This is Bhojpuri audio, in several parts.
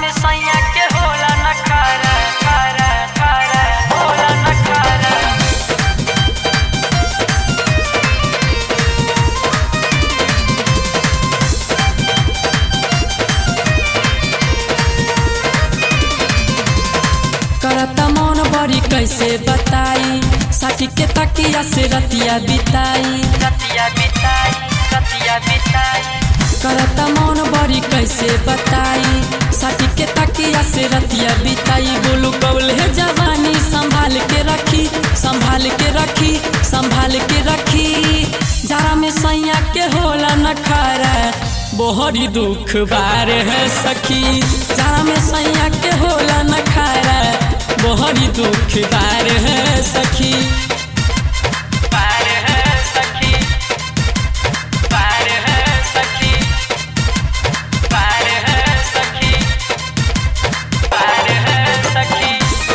में सैया के होला न खारा खारा खारा होला न खारा करता मन बड़ी कैसे बताई साथी के तकिया से रतिया बिताई रतिया बिताई रतिया बिताई करता मन बड़ी कैसे बताई साथी के तकिया से रतिया बिताई बोलू कौल है जवानी संभाल के रखी संभाल के रखी संभाल के रखी जरा में सैया के होला न खारा बोहरी दुख बार है सखी जरा में सैया के होला न खारा बोहरी दुख बार है सखी पार है सखी पार है सखी पार है सखी पार है सखी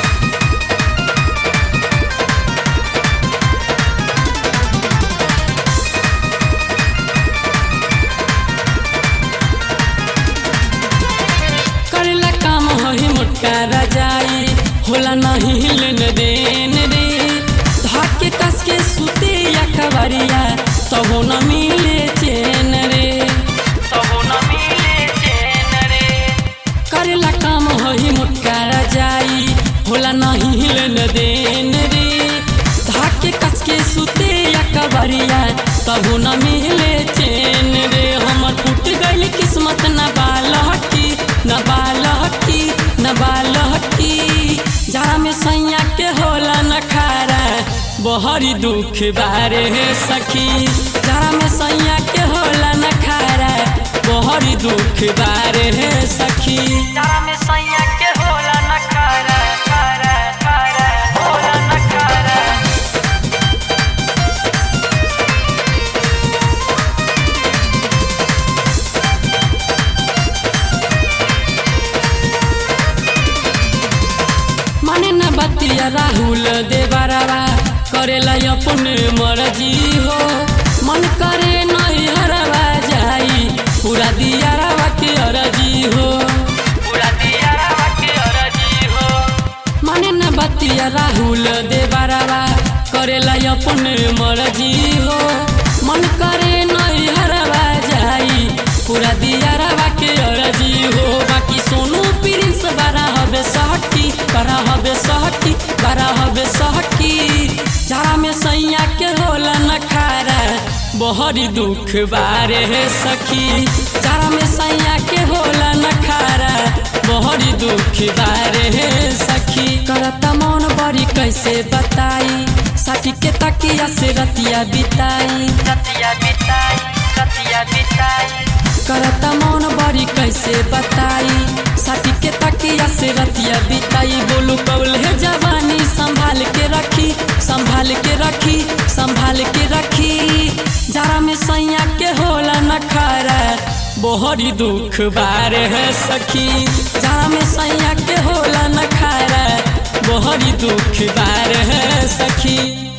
करेला काम हही मोटका रजाई होला नहीं लेन देन रे धाके कस के सुते या कवरिया तबो न मिले चैन रे तबो न मिले चैन रे करेला काम हही मोटका रजाई होला नहीं लेन देन रे धाके कस के सुते या कवरिया तबो न मिले चैन रे हमर फूट गइल किस्मत न बालहकी न बालहकी न बालहकी जरा में सैया के होला न खारा बहरी दुख बारे है सखी जरा में सैया के होला न खारा बहरी दुख बारे है सखी जरा में सैया के होला न खारा खारा खारा होला न खारा माने न बतिया राहुल देवरवा करेला अपने मर्जी हो मन करे नहीं हरवा जाई पूरा दियारवा के अरजी हो पूरा दिया रवा के अरजी हो माने न बतिया राहुल देवरवा करेला अपने मर्जी हो मन करे नहीं हरवा जाई पूरा दियारवा के अरजी हो बाकी सोनू प्रिंस बड़ा हबे सहटी बड़ा हबे सहटी बड़ा हबे सहटी जरा में सैया के होला न खारा बहरी दुख बारे है सखी जरा में सैया के होला न खारा बहरी दुख बारे है सखी करता मन बड़ी कैसे बताई साथी के तकिया से रतिया बिताई रतिया बिताई रतिया बिताई करता मन बड़ी कैसे बताई साथी के तकिया से रतिया बिताई बोलू कौल है जवानी संभाल के रखी संभाल के रखी संभाल के रखी जरा में सैया के होला न खारा बोहरी दुख बार है सखी जरा में सैया के होला न खारा बोहरी दुख बार है सखी